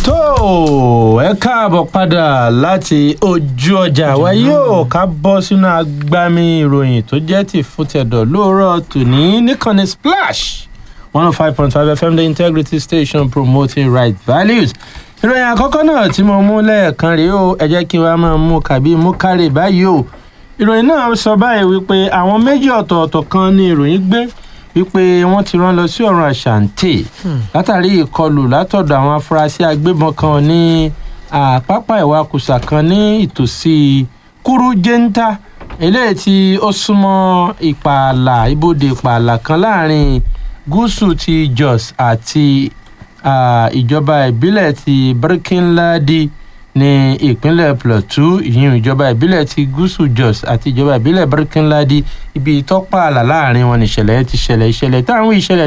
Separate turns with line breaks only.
tó ẹ káàbọ̀ padà láti ojú ọjà wa yóò ká bọ́ sínú agbami ìròyìn tó jẹ́ ti fútẹ̀dọ̀ lóòrọ̀ tòní níkànnì splash one oh five point five fm the integrity station promoting right values ìròyìn àkọ́kọ́ náà tí mo mú lẹ́ẹ̀kan rèé o ẹ jẹ́ kí wàá máa mú kàbí mú kárè báyìí o ìròyìn náà sọ báyìí wípé àwọn méjì ọ̀tọ̀ọ̀tọ̀ kan ni ìròyìn gbé wípé wọ́n ti rán lọ sí ọ̀run àṣàǹtì látàrí ìkọlù látọ̀dọ̀ àwọn afurasí agbébọn kan ní àpápá ìwakùsà kan ní ìtòsí kúrújẹ́ńtà eléyìí tí ó súnmọ́ ìpààlà ibodè ìpààlà kan láàrin gúúsù ti jos àti ìjọba ìbílẹ̀ ti birkinladi ní ìpínlẹ̀ plateau ìyún ìjọba ìbílẹ̀ ti gúúsù jos àti ìjọba ìbílẹ̀ birkinladi ibi tọ́pààlà láàrin wọn nìṣẹ̀lẹ̀ ti ṣẹlẹ̀ ìṣẹ̀lẹ̀ táwọn ìṣẹ̀lẹ̀